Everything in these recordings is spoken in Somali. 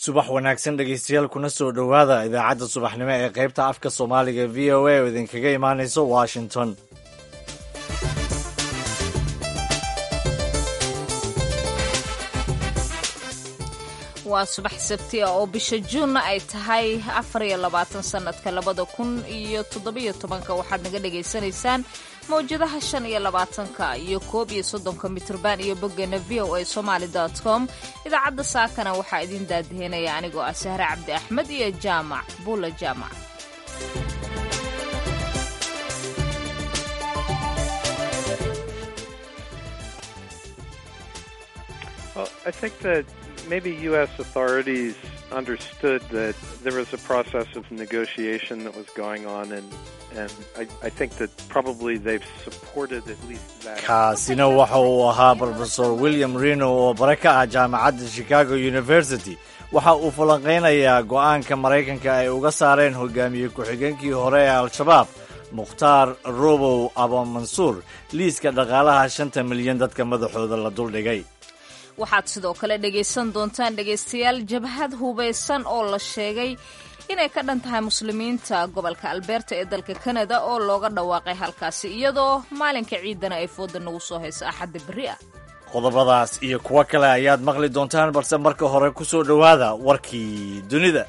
subax wanaagsan dhegeystayaal kuna soo dhowaada idaacadda subaxnimo ee qaybta afka soomaaliga v o a oo idinkaga imaanayso washington waa subax sabti ah oo bisha juunna ay tahay afar iyo labaatan sannadka labada kun iyo toddobiyo tobanka waxaad naga dhagaysanaysaan mawjadaha shan iyo labaatanka iyo koob iyo soddonka mitrban iyo boggeena v o a somaali dot com idaacadda saakana waxaa idin daadihinaya anigoo ah sahre cabdi axmed iyo jaamac buula jaamac Well, I think that maybe U.S. authorities understood that there was a process of negotiation that was going on, and and I, I think that probably they've supported at least that. kaasina waxa uu ahaa brofesor william reno oo bare ka ah jaamacadda chicago university waxa uu falanqaynayaa go'aanka maraykanka ay uga saareen hogaamiye ku-xigeenkii hore ee al-shabaab mukhtaar robow abamansuur liiska dhaqaalaha shanta milyan dadka madaxooda la duldhigay waxaad sidoo kale dhegaysan doontaan dhegaystayaal jabhad hubaysan oo la sheegay inay ka dhan tahay muslimiinta gobolka albeerta ee dalka kanada oo looga dhawaaqay halkaasi iyadoo maalinka ciidana ay fooda nagu soo hayso axadda berri ah qodobadaas iyo kuwo kale ayaad maqli doontaan balse marka hore ku soo dhowaada warkii dunida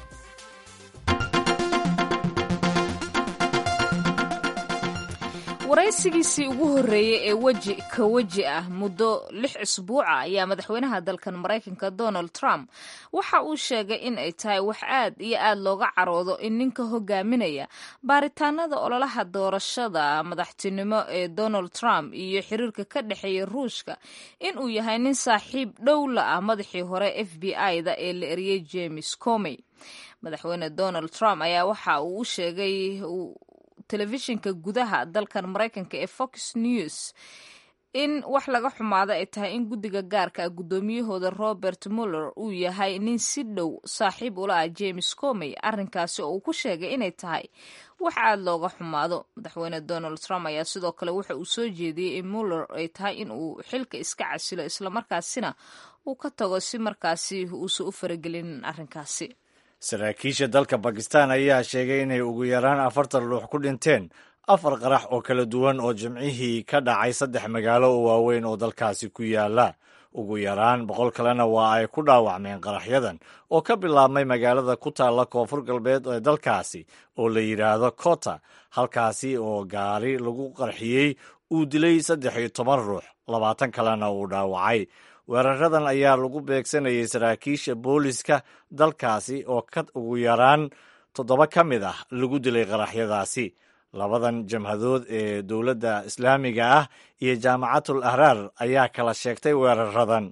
waraysigiisii ugu horreeyey ee weji ka weji ah muddo lix isbuuca ayaa madaxweynaha dalkan maraykanka donald trump waxa uu sheegay in ay tahay wax aad iyo aad looga caroodo in ninka hogaaminaya baaritaanada ololaha doorashada madaxtinimo ee donald trump iyo xiriirka ka dhexeeya ruushka in uu yahay nin saaxiib dhow la ah madaxii hore f b i-da ee la eriyey james comey madaxweyne donald trump ayaa waxa uu u sheegay telefishinka gudaha dalkan maraykanka ee fox news in wax laga xumaado ay tahay in guddiga gaarka ah guddoomiyahooda robert muller uu yahay nin si dhow saaxiib ula ah james comey arrinkaasi oo uu ku sheegay inay tahay wax aad looga xumaado madaxweyne donald trump ayaa sidoo kale waxa uu soo jeediyey in muller ay tahay in uu xilka iska casilo islamarkaasina uu ka tago si markaasi uusan u faragelinin arrinkaasi saraakiisha dalka bakistan ayaa sheegay inay ugu yaraan afartan ruux ku dhinteen afar qarax oo kala duwan oo jimcihii ka dhacay saddex magaalo oo waaweyn oo dalkaasi ku yaala ugu yaraan boqol kalena waa ay ku dhaawacmeen qaraxyadan oo ka bilaabmay magaalada ku taalla koonfur galbeed ee dalkaasi oo la yidhaahdo kota halkaasi oo gaari lagu qarxiyey uu dilay saddex iyo toban ruux labaatan kalena uu dhaawacay weeraradan ayaa lagu beegsanayay saraakiisha booliska dalkaasi oo ka ugu yaraan toddoba ka mid ah lagu dilay qaraxyadaasi labadan jamhadood ee dowladda islaamiga ah iyo jaamacatul ahraar ayaa kala sheegtay weeraradan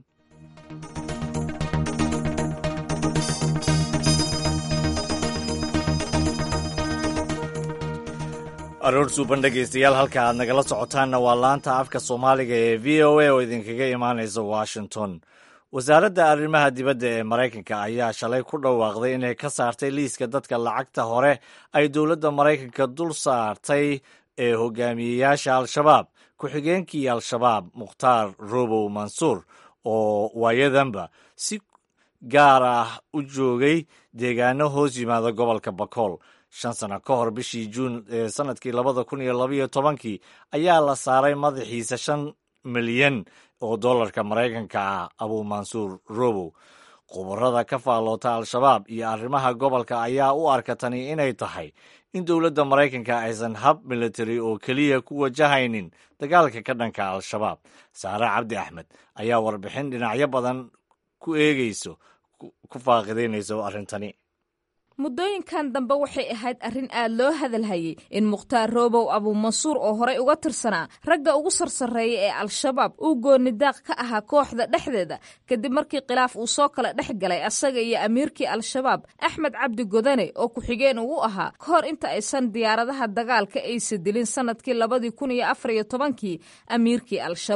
aroor suuban dhegaystayaal halka aad nagala socotaanna waa laanta afka soomaaliga ee v o a oo idinkaga imaanaysa washington wasaaradda arrimaha dibadda ee maraykanka ayaa shalay ku dhawaaqday inay ka saartay liiska dadka lacagta hore ay dowladda maraykanka dul saartay ee hogaamiyeyaasha al-shabaab ku-xigeenkii al-shabaab mukhtaar robow mansuur oo waayadanba si gaar ah u joogay deegaano hoos yimaada gobolka bakool shan sano ka hor bishii juun ee sanadkii labada kun iyo labaiyo tobankii ayaa la saaray madaxiisa shan milyan oo dollarka maraykanka ah abuu mansuur robow khubarada ka faalloota al-shabaab iyo arrimaha gobolka ayaa u arka tani inay tahay in dowladda maraykanka aysan hab military oo keliya ku wajahaynin dagaalka ka dhanka al-shabaab saare cabdi axmed ayaa warbixin dhinacyo badan ku eegayso ku faaqidaynayso arrintani muddooyinkan dambe waxay ahayd arrin aad loo hadalhayay in mukhtaar roobow abuumansuur oo horey uga tirsanaa ragga ugu sarsareeya ee al-shabaab uu goonidaaq ka ahaa kooxda dhexdeeda kadib markii khilaaf uu soo kala dhex galay asaga iyo amiirkii al-shabaab axmed cabdi godane oo ku-xigeen uu ahaa ka hor inta aysan diyaaradaha dagaalka aysa dilin sanadkii labadii kun iyo afar iyo tobankii amiirkii al-shabaab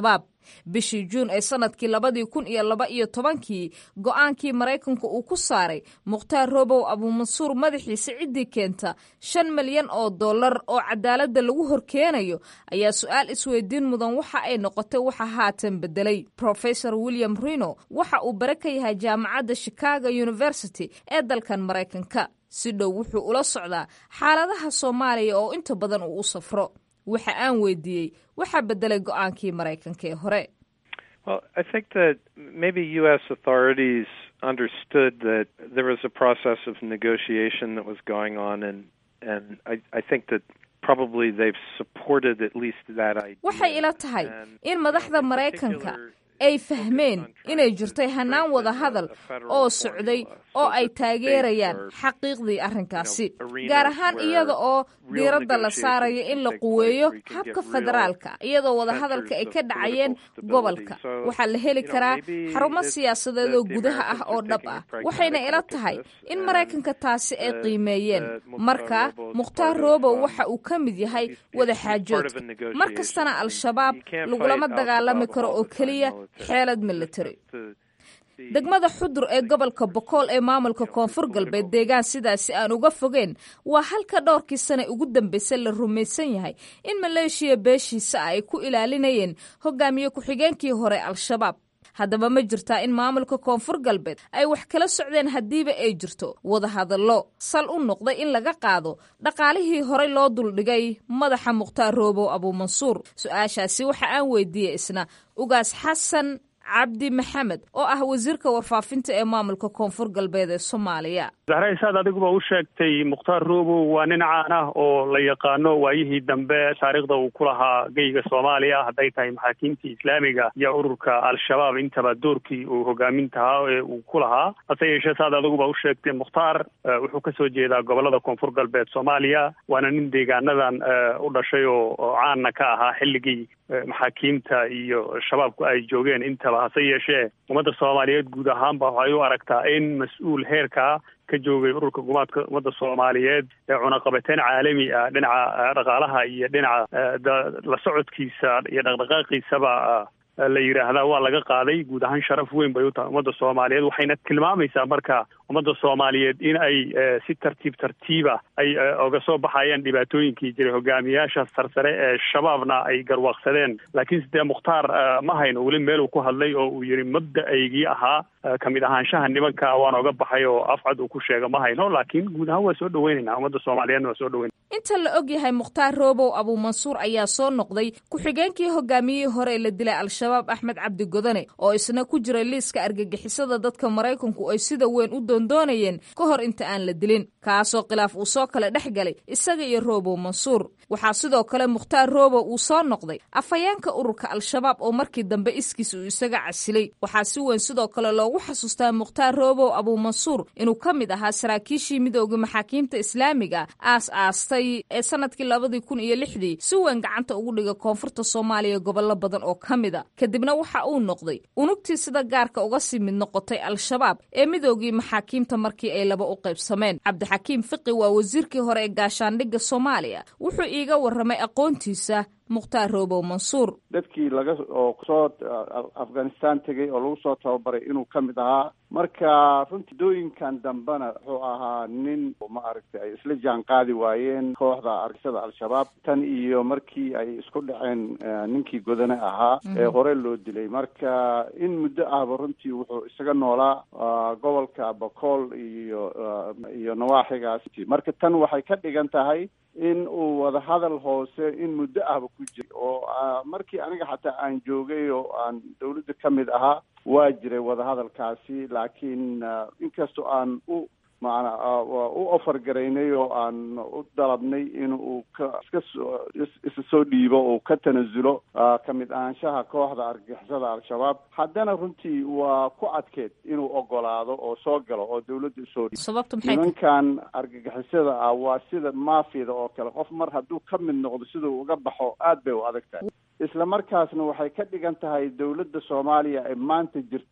bishii juun ee sanadkii labadii kun iyo laba iyo tobankii go-aankii maraykanku uu ku saaray mukhtaar robow abuumansuur madaxiisa ciddii keenta shan milyan oo dollar oo cadaaladda lagu horkeenayo ayaa su-aal isweydiin mudan waxa ay noqotay waxa haatan bedelay professor william rino waxa uu bare ka yahay jaamacadda chicago university ee dalkan maraykanka si dhow wuxuu ula socdaa xaaladaha soomaaliya oo inta badan uu u safro waxa aan weydiiyey waxaa bedelay go-aankii maraykanka ee hore Well, I think that maybe U.S. authorities understood that there was a process of negotiation that was going on, and and I, I think that probably they've supported at least that idea. waxay ila tahay And, in you madaxda know, in maraykanka particular, ay fahmeen inay jirtay hannaan wada hadal oo socday oo ay taageerayaan xaqiiqdii arrinkaasi gaar ahaan iyada oo diiradda la saarayo in la quweeyo habka federaalka iyadoo wadahadalka ay ka dhacayeen gobolka waxaa la heli karaa xarumo siyaasadeed oo gudaha ah oo dhab ah waxayna ila tahay in maraykanka taasi ay qiimeeyeen marka mukhtaar robow waxa uu ka mid yahay wadaxaajoodka mar kastana al-shabaab lagulama dagaalami karo oo keliya xeelad military degmada xudur ee gobolka bokool ee maamulka koonfur galbeed deegaan sidaasi aan uga fogeen waa halka dhowrkii sane ugu dambeysay la rumaysan yahay in maleeshiya beeshiisa ah ay ku ilaalinayeen hogaamiye ku-xigeenkii hore al-shabaab haddaba ma jirtaa in maamulka koonfur galbeed ay wax kala socdeen haddiiba ay jirto wadahadallo sal u noqday in laga qaado dhaqaalihii horey loo duldhigay madaxa mukhtaar roobow abuumansuur su-aashaasi waxa aan weydiiyey isna ugaas xasan cabdi maxamed oo ah wasiirka warfaafinta ee maamulka koonfur galbeed ee soomaaliya zahra isaad adiguba u sheegtay mukhtaar robow waa nin caan ah oo la yaqaano waayihii dambe taariikhda uu ku lahaa geyga soomaaliya hadday tahay maxaakiimtii islaamiga iyo ururka al-shabaab intaba doorkii uu hogaamintahaa ee uu ku lahaa hase yeeshee saad adiguba u sheegtay mukhtaar wuxuu kasoo jeedaa gobolada koonfur galbeed soomaaliya waana nin deegaanadan u dhashay oo caanna ka ahaa xilligii maxaakiimta iyo shabaabku ay joogeen intaba hase yeeshee ummadda soomaaliyeed guud ahaanba waxay u aragtaa in mas-uul heerkaa ka joogay ururka gumaadka ummadda soomaaliyeed ee cunaqabateyn caalami ah dhinaca dhaqaalaha iyo dhinaca la socodkiisa iyo dhaqdhaqaaqiisaba la yidhaahdaa waa laga qaaday guud ahaan sharaf weyn bay u tahay ummadda soomaaliyeed waxayna tilmaamaysaa marka ummadda soomaaliyeed in ay si tartiib tartiiba ay oga soo baxayaan dhibaatooyinkii jiray hogaamiyaasha sarsare ee shabaabna ay garwaaqsadeen laakiin sidee mukhtaar ma hayno weli meeluu ku hadlay oo uu yidhi mabda-aygii ahaa kamid ahaanshaha nimanka waan oga baxay oo afcad uu ku sheega ma hayno laakiin guud ahaan waa soo dhaweynayna ummadda soomaaliyeedna waa soo dhaweyn inta la og yahay mukhtaar roobow abuumansuur ayaa soo noqday ku-xigeenkii hogaamiyihii hore ee la dilay al-shabaab axmed cabdi godane oo isna ku jiray liiska argagixisada dadka maraykanku ay sida weyn u doondoonayeen ka hor inta aan la dilin kaasoo khilaaf uu soo kala dhex galay isaga iyo roobow mansuur waxaa sidoo kale mukhtaar roobow uu soo noqday afhayeenka ururka al-shabaab oo markii dambe iskiis uu isaga casilay waxaa si weyn sidoo kale loogu xasuustaa mukhtaar roobow abuumansuur inuu ka mid ahaa saraakiishii midooda maxaakiimta islaamiga aas aastay ee sanadkii labadii kun iyo lixdii si weyn gacanta ugu dhiga koonfurta soomaaliya gobollo badan oo ka mid a kadibna waxa uu noqday unugtii sida gaarka uga sii mid noqotay al-shabaab ee midoogii maxaakiimta markii ay laba u qaybsameen cabdixakiim fiqi waa wasiirkii hore ee gaashaandhigga soomaaliya wuxuu iiga warramay aqoontiisa mukhtaar roobow mansuur dadkii laga oo soo afghanistan tegay oo lagu soo tababaray inuu ka mid ahaa marka runtii dooyinkan dambena wuxuu ahaa nin ma aragtay ay isla jaan qaadi waayeen kooxda argixisada al-shabaab tan iyo markii ay isku dhaceen ninkii godane ahaa ee hore loo dilay marka in muddo ahba runtii wuxuu isaga noolaa gobolka bokool iyo iyo nawaaxigaas marka tan waxay ka dhigan tahay in uu wadahadal hoose in muddo ahba ku jiray oo markii aniga xataa aan joogay oo aan dawladda ka mid ahaa waa jiray wadahadalkaasi laakiin inkastoo aan u maana u ofar garaynay oo aan u dalabnay in uu ka iska soo isa soo dhiibo uu ka tanasulo ka mid ahaanshaha kooxda argagixisada al-shabaab haddana runtii waa ku adkeed inuu ogolaado oo soo galo oo dawladda usoo dhiibo nimankan argagixisada ah waa sida maafiyada oo kale qof mar hadduu ka mid noqdo siduu uga baxo aad bay u adag tahay isla markaasna waxay ka dhigan tahay dawladda soomaaliya ee maanta jirta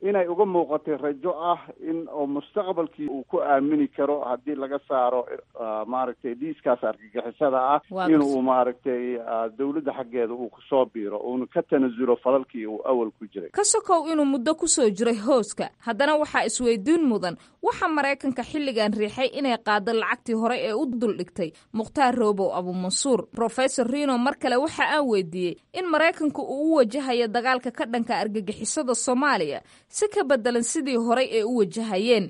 inay uga muuqatay rajo ah in oo mustaqbalkii uu ku aamini karo haddii laga saaro maaragtay dhiiskaas argagixisada ah inuu maaragtay dawladda xaggeeda uu kusoo biiro uuna ka tanasulo falalkii uu awal ku jiray ka sokow inuu muddo kusoo jiray hooska haddana waxaa isweydiin mudan waxa maraykanka xilligan riixay inay qaado lacagtii hore ee u duldhigtay mukhtaar roobow abumansuur rofesor rino mar kale waxa aan weydiiyey in maraykanku uu u wajahayo dagaalka ka dhanka argagixisada soomaaliya si ka bedelan sidii horey ay u wajahayeen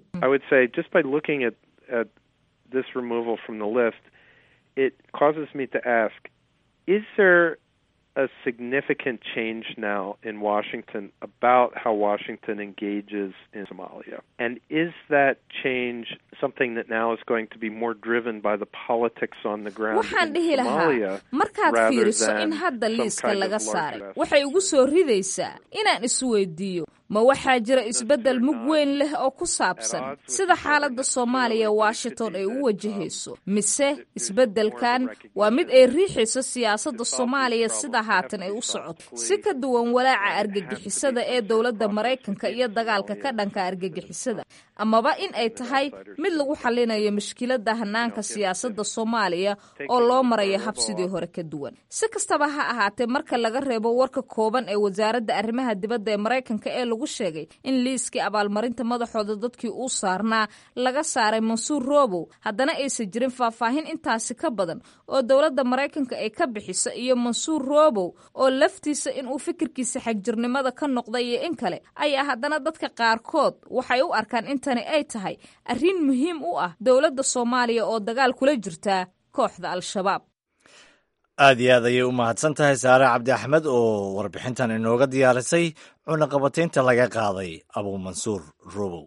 this removal from the list, it causes me to ask, is there a significant change now in Washington about how Washington engages in Somalia? And is that change something that now is going to be more driven by the politics on the ground waxaan in dhihi lahaa Somalia markaad rather fiiriso than in hadda some liiska kind of laga larger saaray aspect? waxay ugu soo ridaysaa inaan isweydiiyo ma waxaa jira isbeddel mug weyn leh oo ku saabsan sida xaaladda soomaaliya washington ay u wajahayso mise isbeddelkan waa mid ay riixayso siyaasadda soomaaliya sida haatan ay u socoto si ka duwan walaaca argagixisada ee dowladda maraykanka iyo dagaalka ka dhanka argagixisada amaba in ay tahay mid lagu xalinayo mushkiladda hanaanka siyaasadda soomaaliya oo loo marayo hab sidii hore ka duwan si kastaba ha ahaatee marka laga reebo warka kooban ee wasaaradda arrimaha dibadda ee maraykanka ee lagu sheegay in liiskii abaalmarinta madaxooda dadkii uu saarnaa laga saaray mansuur roobow haddana aysan jirin faahfaahin intaasi ka badan oo dowladda maraykanka ay ka bixiso iyo mansuur roobow oo laftiisa inuu fikirkiisa xagjirnimada ka noqday iyo in kale ayaa haddana dadka qaarkood waxay u arkaan in tani ay tahay arrin muhiim u ah dowladda soomaaliya oo dagaal kula jirtaa kooxda al-shabaab aad iyo aad ayay u mahadsan tahay saare cabdi axmed oo warbixintan inooga diyaarisay cunaqabataynta laga qaaday abuumansuur robow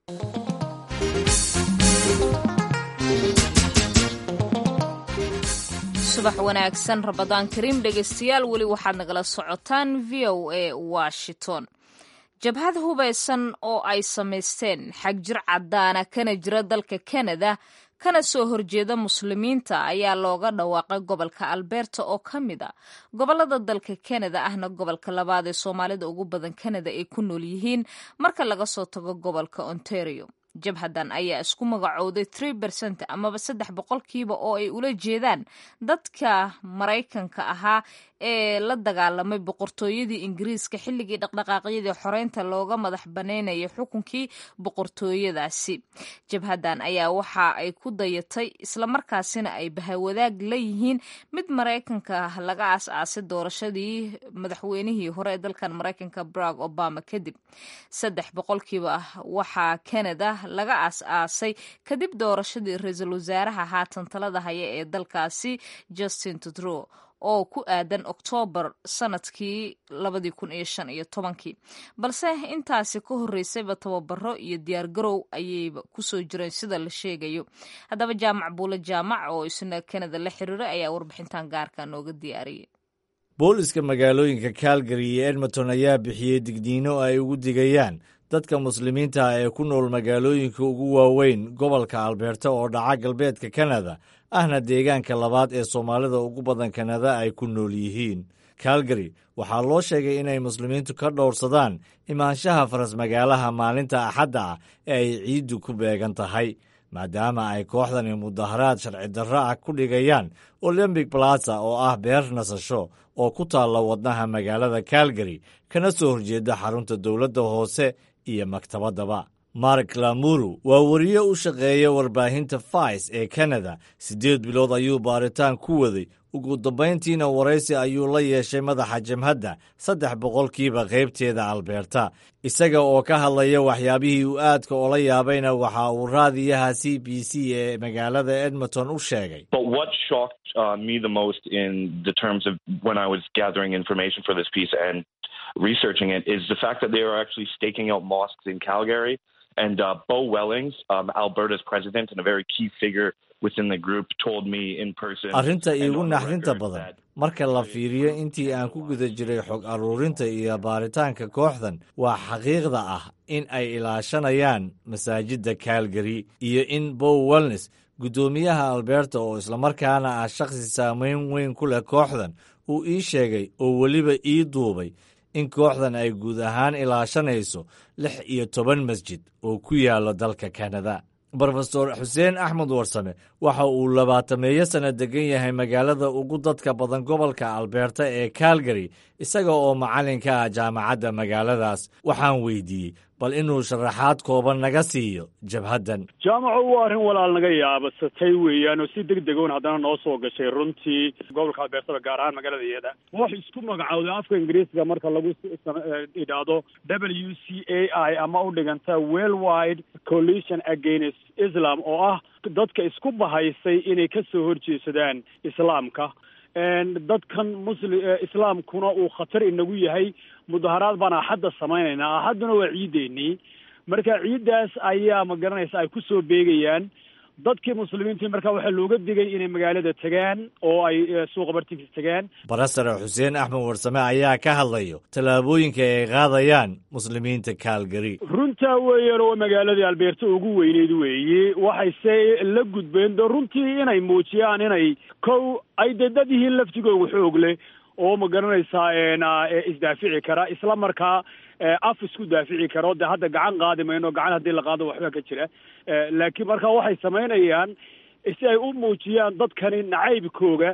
subax wanaagsan rabadaan kariim dhegaystayaal weli waxaad nagala socotaan v o a washington jabhad hubaysan oo ay samaysteen xagjir caddaana kana jira dalka kanada kana soo horjeeda muslimiinta ayaa looga dhawaaqay gobolka alberta oo ka mid a gobolada dalka kanada ahna gobolka labaad ee soomaalida ugu badan kanada ay ku nool yihiin marka laga soo tago gobolka ontario jabhadan ayaa isku magacowday tree bercent amaba saddex boqolkiiba oo ay ula jeedaan dadka maraykanka ahaa ee la dagaalamay boqortooyadii ingiriiska xilligii dhaqdhaqaaqyadii xoreynta looga madax banaynayay xukunkii boqortooyadaasi jabhadan ayaa waxa ay ku dayatay islamarkaasina ay bahawadaag la yihiin mid maraykanka laga aas-aasay doorashadii madaxweynihii hore ee dalkan maraykanka barack obama kadib saddex boqolkiiba waxaa canada laga aas-aasay kadib doorashadii ra-iisul wasaaraha haatan talada haya ee dalkaasi justin tudrow oo ku aadan oktoobar sanadkii labadii kun iyo shan iyo tobankii balse intaasi ka horreysayba tababaro iyo diyaargarow ayayba kusoo jireen sida la sheegayo haddaba jaamac buule jaamac oo isna kanada la xiriiray ayaa warbixintan gaarka nooga diyaariyay booliska magaalooyinka calgary iyo edmonton ayaa bixiyey digniino ay ugu digayaan dadka muslimiinta ah ee ku nool magaalooyinka ugu waaweyn gobolka alberta oo dhaca galbeedka kanada ahna deegaanka labaad ee soomaalida ugu badan kanada ay ku nool yihiin calgary waxaa loo sheegay inay muslimiintu ka dhowrsadaan imaanshaha farasmagaalaha maalinta axadda ah ee ay ciiddu ku beegan tahay maadaama ay kooxdani mudaharaad sharci darro ah ku dhigayaan olymbic plaza oo ah beer nasasho oo ku taalla wadnaha magaalada calgary kana soo horjeeda xarunta dowladda hoose iyo maktabaddaba mark lamuru waa wariye u shaqeeya warbaahinta vice ee kanada siddeed bilood ayuu baaritaan ku waday ugu dambayntiina waraysi ayuu la yeeshay madaxa jamhadda saddex boqolkiiba qaybteeda albeerta isaga oo ka hadlaya waxyaabihii uu aadka ola yaabayna waxa uu raadiyaha c b c ee magaalada edmonton u sheegay But what shocked uh, me the most in the terms of when I was gathering information for this piece and researching it is the fact that they are actually staking out mosques in Calgary. And uh, Bo Wellings, um, Alberta's president and a very key figure within the group, told me in person. arrinta and iigu on the naxdinta record badan that- marka la fiiriyo intii aan ku guda jiray xog aruurinta iyo baaritaanka kooxdan waa xaqiiqda ah in ay ilaashanayaan masaajidda calgary iyo in bow wellnes guddoomiyaha alberta oo islamarkaana ah shakhsi saameyn weyn ku leh kooxdan uu ii sheegay oo weliba ii duubay in kooxdan ay guud ahaan ilaashanayso lix iyo toban masjid oo ku yaalo dalka kanada brofesor xuseen axmed warsame waxa uu labaatameeyo sanno degan yahay magaalada ugu dadka badan gobolka albeerta ee calgary isaga oo macallinka ah jaamacadda magaaladaas waxaan weydiiyey bal inuu sharaxaad kooban naga siiyo jabhaddan jaamaco waa arrin walaal naga yaabasatay weeyaan oo si deg degoon haddana noo soo gashay runtii gobolka albeertaba gaar ahaan magaalada iyada wax isku magacowda afka ingiriisga marka lagu idhaahdo w c a i ama u dhiganta worldwide coalition against islam oo ah dadka isku bahaysay inay ka soo horjeesadaan islaamka dadkan musli islaamkuna uu khatar inagu yahay mudaharaad baan axadda samaynaynaa axadduna waa ciideennii marka ciiddaas ayaa ma garanaysa ay ku soo beegayaan dadkii muslimiintii marka waxaa looga digay inay magaalada tegaan oo ay suuqa bartiisa tegaan barasare xuseen axmed warsame ayaa ka hadlayo tallaabooyinka ay qaadayaan muslimiinta kaalgari runtaa weeyaan oo magaaladii albeerta ugu weyneyd weeye waxayse la gudbeen do runtii inay muujiyaan inay kow ay dee dad yihiin laftigooga xoog leh oo ma garanaysaa isdaafici kara isla markaa af isku daafici karo dee hadda gacan qaadi mayno gacan haddii la qaado waxba ka jira laakiin marka waxay samaynayaan si ay u muujiyaan dadkani nacaybkooga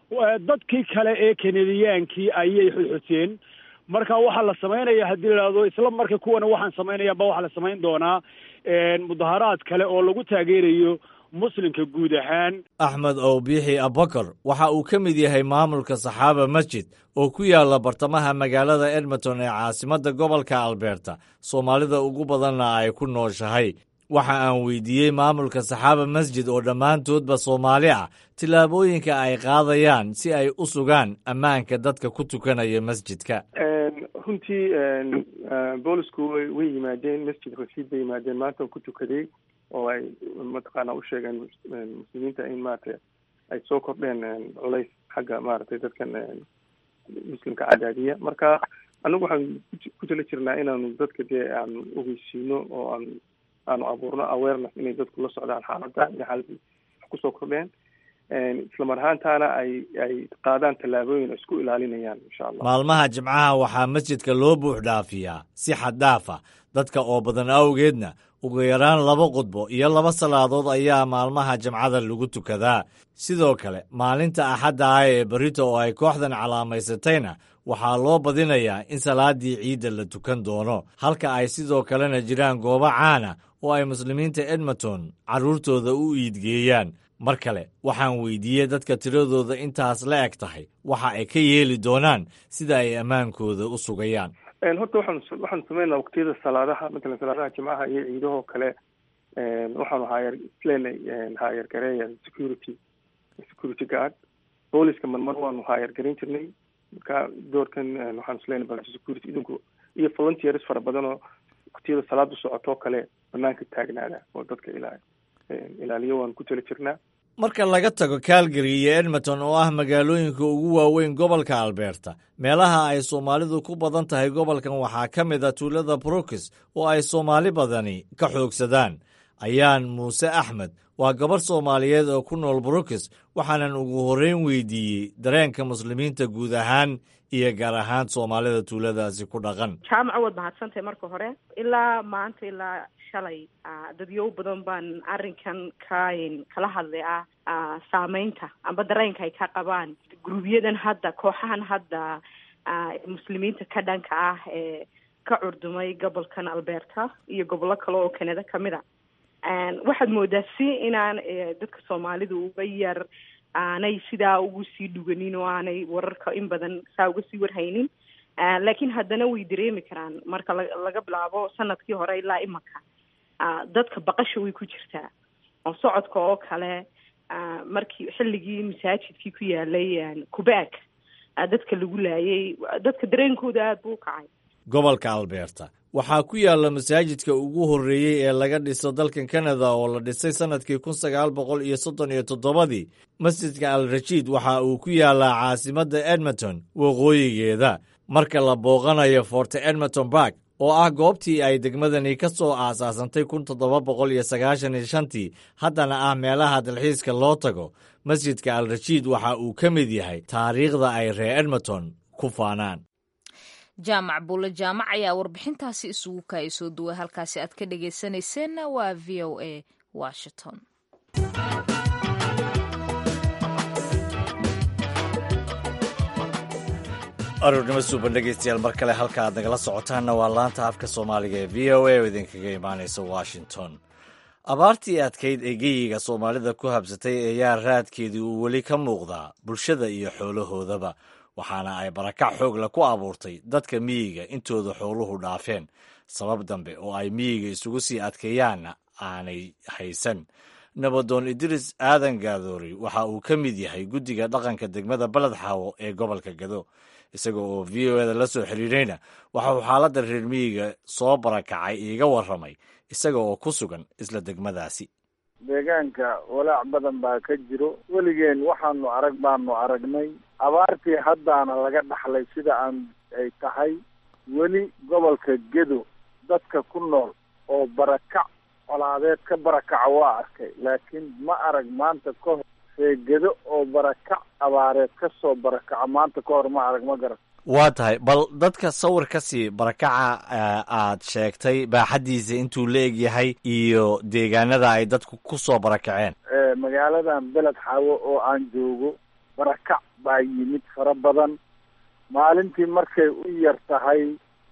dadkii kale ee kanadiyaankii ayay xuxuteen marka waxaa la samaynaya haddii la ihahdo isla marka kuwana waxaan samaynaya ba waxaa la samayn doonaa mudaharaad kale oo lagu taageerayo muslimka guud ahaan axmed owbiixi abakar waxa uu ka mid yahay maamulka saxaaba masjid oo ku yaala bartamaha magaalada edmonton ee caasimadda gobolka albeerta soomaalida ugu badanna ay ku nooshahay waxa aan weydiiyey maamulka saxaaba masjid oo dhammaantoodba soomaali ah tillaabooyinka ay qaadayaan si ay u sugaan ammaanka dadka ku tukanaya masjidka runtii boolisku way way yimaadeen masjid rasiid bay yimaadeen maanta ku tukaday oo ay mataqaana u sheegeen muslimiinta in maaragtay ay soo kordheen culays xagga maaragtay dadkan muslimka cadaadiya marka anagu waxaan ku tala jirnaa inaanu dadka dee aanu ogeysiino oo aan aanu abuurno awareness inay dadku la socdaan xaaladda iyo xaaladda wax kusoo kordheen islamar ahaantaana ay ay qaadaan tallaabooyin ay isku ilaalinayaan insha allah maalmaha jimcaha waxaa masjidka loo buux dhaafiyaa si xad dhaaf ah dadka oo badan awgeedna ugu yaraan laba qudbo iyo laba salaadood ayaa maalmaha jimcada lagu tukadaa sidoo kale maalinta axadda ah ee berito oo ay kooxdan calaamaysatayna waxaa loo badinayaa in salaaddii ciidda la tukan doono halka ay sidoo kalena jiraan goobo caana oo ay muslimiinta edmonton carruurtooda u iidgeeyaan mar kale waxaan weydiiyey dadka tiradooda intaas la eg tahay waxa ay ka yeeli doonaan sida ay ammaankooda u sugayaan horta waxaan waxaanu sameynaa waqtiyada salaadaha matalan salaadaha jimcaha iyo ciidahoo kale waxaanu haayar isleenay haayar gareeya security security guard booliska marmar waanu haayar garan jirnay marka doorkan waxaanu isleenay bal security idinku iyo volunteers fara badan oo waqtiyada salaadu socotoo kale banaanka taagnaada oo dadka ilaa ilaaliyo waanu ku tala jirnaa marka laga tago calgary iyo edmonton oo ah magaalooyinka ugu waaweyn gobolka albeerta meelaha ay soomaalidu ku badan tahay gobolkan waxaa ka mid a tuulada brooks oo ay soomaali badani ka xoogsadaan ayaan muuse axmed waa gabarh soomaaliyeed oo ku nool brooks waxaanan ugu horreyn weydiiyey dareenka muslimiinta guud ahaan iyo gaar ahaan soomaalida tuuladaasi ku dhaqan jaamaco waad mahadsantahay marka hore ilaa maanta ilaa shalay dadyow badan baan arrinkan ka kala hadlay ah saameynta amba dareenka ay ka qabaan gurubyadan hadda kooxahan hadda muslimiinta ka dhanka ah ee ka curdumay gobolkan alberta iyo gobollo kale oo kanada kamid a waxaad moodaa si inaan dadka soomaalidu uga yar aanay sidaa ugu sii dhuganin oo aanay wararka in badan saa uga sii warhaynin laakiin haddana way dareemi karaan marka laga bilaabo sanadkii hore ilaa imanka dadka baqasha way ku jirtaa oo socodka oo kale markii xilligii masaajidkii ku yaalay kubaag dadka lagu laayay dadka dareenkooda aada buu ukacay gobolka albeerta waxaa ku yaalla masaajidka ugu horreeyey ee laga dhiso dalkan kanada oo la dhisay sannadkii kun sagaal boqol iyo soddon iyo toddobadii masjidka al rashiid waxa uu ku yaallaa caasimadda edmonton waqooyigeeda marka la booqanayo forte edmonton bark oo ah goobtii ay degmadani ka soo aasaasantay kun toddoba boqol iyo sagaashan iyo shantii haddana ah meelaha dalxiiska loo tago masjidka al rashiid waxa uu ka mid yahay taariikhda ay reer edmonton ku faanaan jaamac buulle jaamac ayaa warbixintaasi isugu kaaya soo duway halkaasi aad ka dhagaysanayseena waa v o a washington aroornimo suuban dhegeystayaal mar kale halka aad nagala socotaanna waa laanta afka soomaaliga ee v o a oo idinkaga imaanaysa washington abaartii adkayd ee geyiga soomaalida ku habsatay ayaa raadkeedii uu weli ka muuqdaa bulshada iyo xoolahoodaba waxaana ay barakac xoogla ku abuurtay dadka miyiga intooda xooluhu dhaafeen sabab dambe oo ay miyiga isugu sii adkeeyaanna aanay haysan nabadoon idriis aadan gaadoori waxa uu ka mid yahay guddiga dhaqanka degmada baled xaawo ee gobolka gado isaga oo v o eda la soo xiriirayna waxa uu xaaladda reer miyiga soo barakacay iiga warramay isaga oo ku sugan isla degmadaasi deegaanka walaac badan baa ka jiro weligeen waxaanu arag baanu aragnay abaartii haddaana laga dhaxlay sida aan ay tahay weli gobolka gedo dadka ku nool oo barakac colaadeed ka barakaca waa arkay laakiin ma arag maanta ka hor reegedo oo barakac abaareed ka soo barakaca maanta ka hor ma arag ma garan waa tahay bal dadka sawir ka sii barakaca aad sheegtay baaxaddiisa intuu la eg yahay iyo deegaanada ay dadku ku soo barakaceen magaaladan beled xaawo oo aan joogo barakac baa yimid fara badan maalintii markay u yar tahay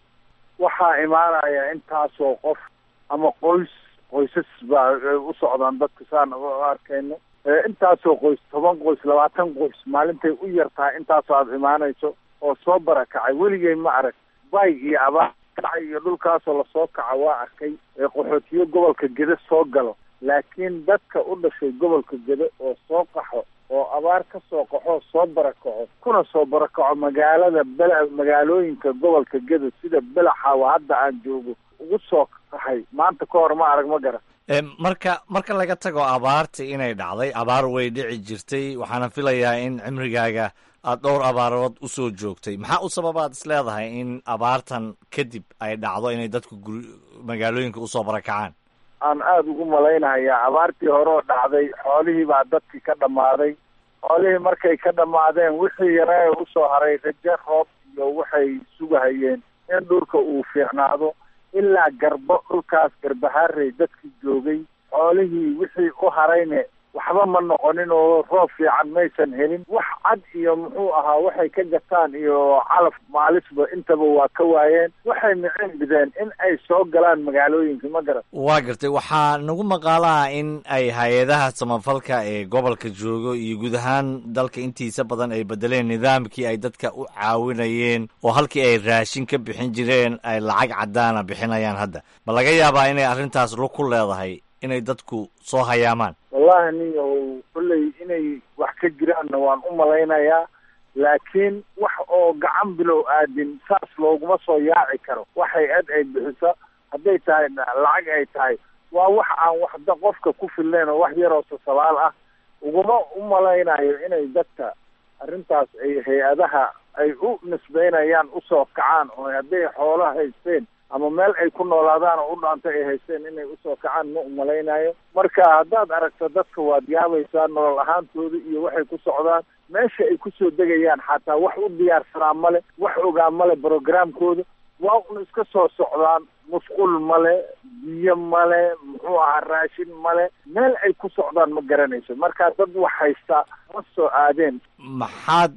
waxaa imaanaya intaasoo qof ama qoys qoysas baa u socdaan dadka saan u arkayno intaasoo qoys toban qoys labaatan qoys maalintay u yar tahay intaasoo aada imaanayso oo soo barakacay weligay ma arag bay iyo abaar kacay iyo dhulkaasoo lasoo kaca waa arkay ee qaxootiyo gobolka gede soo galo laakiin dadka u dhashay gobolka gede oo soo qaxo oo abaar ka soo qaxo soo barakaco kuna soo barakaco magaalada bel magaalooyinka gobolka gede sida belaxaawa hadda aan joogo ugu soo qaxay maanta ka hor ma arag ma garan marka marka laga tago abaarta inay dhacday abaar way dhici jirtay waxaana filayaa in cimrigaaga aada dhowr abaarood usoo joogtay maxaa u sababaad is leedahay in abaartan kadib ay dhacdo inay dadku gur magaalooyinka usoo barakacaan aan aada ugu malaynahayaa abaartii hore oo dhacday xoolihii baa dadkii ka dhammaaday xoolihii markay ka dhammaadeen wixii yaree usoo haray raje roob iyo waxay sugahayeen in dhulka uu fiicnaado ilaa garbo dhulkaas garbahaarey dadkii joogay xoolihii wixii u harayne waxba ma noqonin oo roob fiican maysan helin wax cad iyo muxuu ahaa waxay ka gataan iyo calaf maalisba intaba waa ka waayeen waxay micin bideen in ay soo galaan magaalooyinka ma garan waa gartay waxaa nagu maqaalaha in ay hay-adaha samafalka ee gobolka joogo iyo guud ahaan dalka intiisa badan ay bedeleen nidaamkii ay dadka u caawinayeen oo halkii ay raashin ka bixin jireen ay lacag caddaana bixinayaan hadda ma laga yaabaa inay arrintaas lug ku leedahay inay dadku soo hayaamaan wallahi nin ow kolley inay wax ka jiraanna waan u malaynayaa laakiin wax oo gacan bilow aadin saas looguma soo yaaci karo wax hay-ad ay bixiso hadday tahay lacag ay tahay waa wax aan waxda qofka ku filnayn oo wax yaroo sasabaal ah uguma u malaynayo inay dadka arrintaas ay hay-adaha ay u nisbeynayaan usoo kacaan oo hadday xoolo haysteen ama meel ay ku noolaadaan oo u dhaanta ay haysteen inay usoo kacaan ma umalaynayo marka haddaad aragto dadka waad yaabaysaa nolol ahaantooda iyo waxay ku socdaan meesha ay kusoo degayaan xataa wax u diyaarsanaa male wax ogaa male brogramkooda waa un iska soo socdaan musqul male biyo male muxuu ahaa raashin male meel ay ku socdaan ma garanayso marka dad wax haystaa ma soo aadeen maxaad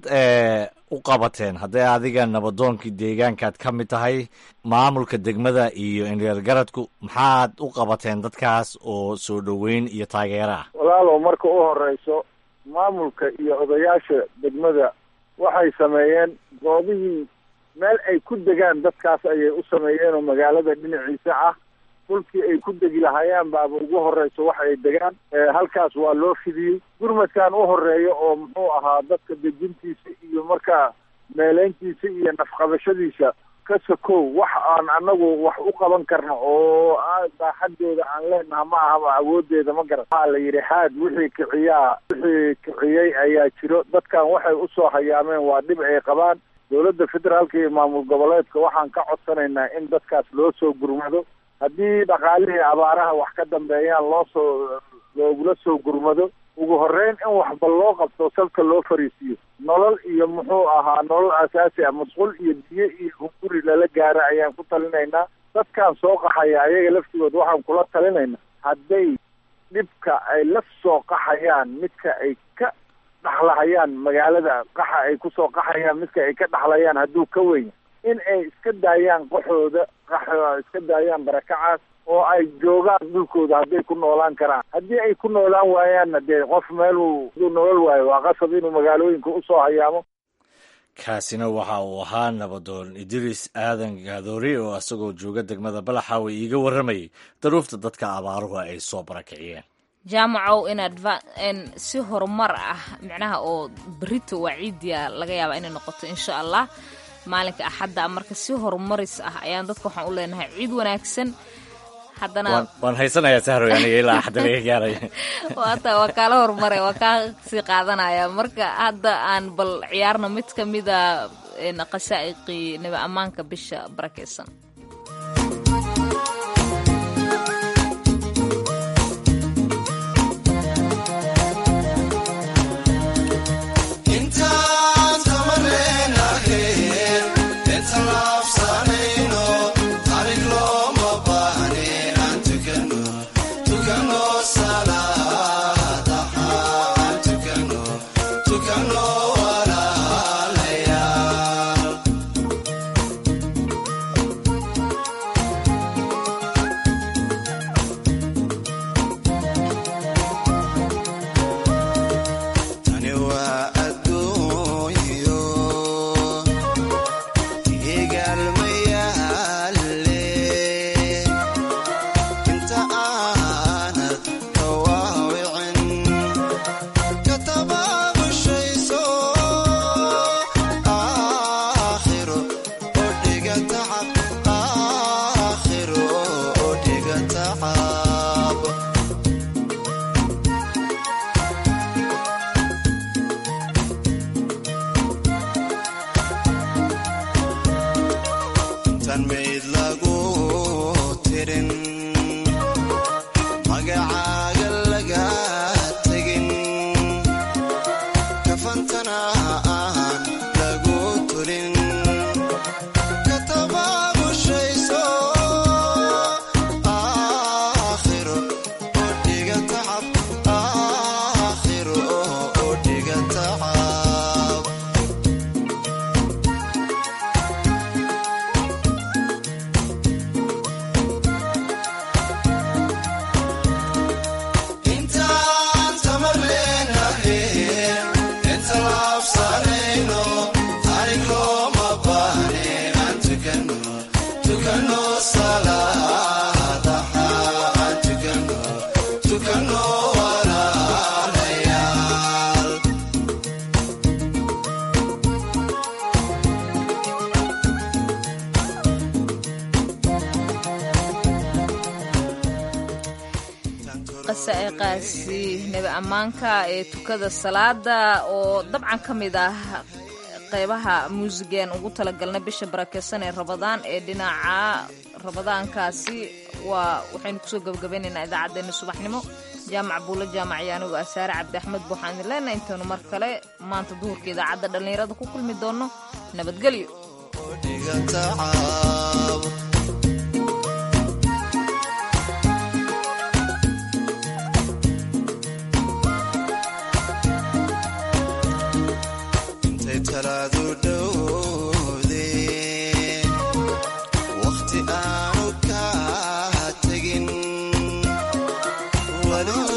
u qabateen hadday adiga nabadoonkii deegaankaad ka mid tahay maamulka degmada iyo indheergaradku maxaad u qabateen dadkaas oo soo dhoweyn iyo taageero ah walaalow marka u horeyso maamulka iyo odayaasha degmada waxay sameeyeen goobihii meel ay ku degaan dadkaas ayay u sameeyeen oo magaalada dhinaciisa ah dhulkii ay ku degi lahaayeen baaba ugu horeyso wax ay degaan halkaas waa loo fidiyey gurmadkan u horeeya oo muxuu ahaa dadka dejintiisa iyo markaa meeleyntiisa iyo nafqabashadiisa ka sokow wax aan anagu wax u qaban karno oo baaxadooda aan leenaha ma ahaba awoodeeda ma garan waxaa la yidhi haad wixii kiciyaa wixii kiciyey ayaa jiro dadkan waxay usoo hayaameen waa dhib ay qabaan dowladda federaalka iyo maamul goboleedka waxaan ka codsanaynaa in dadkaas loo soo gurmado haddii dhaqaalihii abaaraha wax ka dambeeyaan loo soo loogula soo gurmado ugu horreyn in waxba loo qabto salka loo fariisiiyo nolol iyo muxuu ahaa nolol asaasi ah masquul iyo biyo iyo hunguri lala gaaro ayaan ku talinaynaa dadkaan soo qaxaya ayaga laftigood waxaan kula talinaynaa hadday dhibka ay la soo qaxayaan midka ay ka dhaxlahayaan magaalada qaxa ay kusoo qaxayaan midka ay ka dhaxlayaan hadduu ka weyn in ay iska daayaan qaxooda qaxooda iska daayaan barakacaas oo ay joogaan dhulkooda hadday ku noolaan karaan haddii ay ku noolaan waayaanna dee qof meeluu haduu nolol waayo waa qasab inuu magaalooyinka usoo hayaamo kaasina waxa uu ahaa nabadoon idriis aadan gaadoori oo isagoo jooga degmada balaxaawe iiga warramayay daruufta dadka abaaruhu ay soo barakiciyeen jaamacow inaad si horumar ah micnaha oo berito waa ciidiya laga yaabaa inay noqoto insha allah maalinka axadda marka si horumaris ah ayaan dadka waxaan u leenahay ciid wanaagsan haddana waan haysanayaa sahroy aniga ilaa axadda laga gaaray waata waa kaala horumare waa kaa sii qaadanaya marka hadda aan bal ciyaarno mid ka mida qasaa'iqii nabi ammaanka bisha barakeysan qasaa'iqaasi nebi ammaanka ee tukada salaada oo dabcan ka mid ah qeybaha muusigeen ugu talagalnay bisha barakeysan ee rabadaan ee dhinaca rabadaankaasi waa waxaynu kusoo gabagabaynaynaa idaacaddeenna subaxnimo jaamac buulo jaamaciyo anigu asaare cabdi axmed buuxaan idin leenahay intaynu mar kale maanta duhurka idaacadda dhallinyarada ku kulmi doonno nabadgelyo talaadu dhowde wakhti aanu ka tegin wali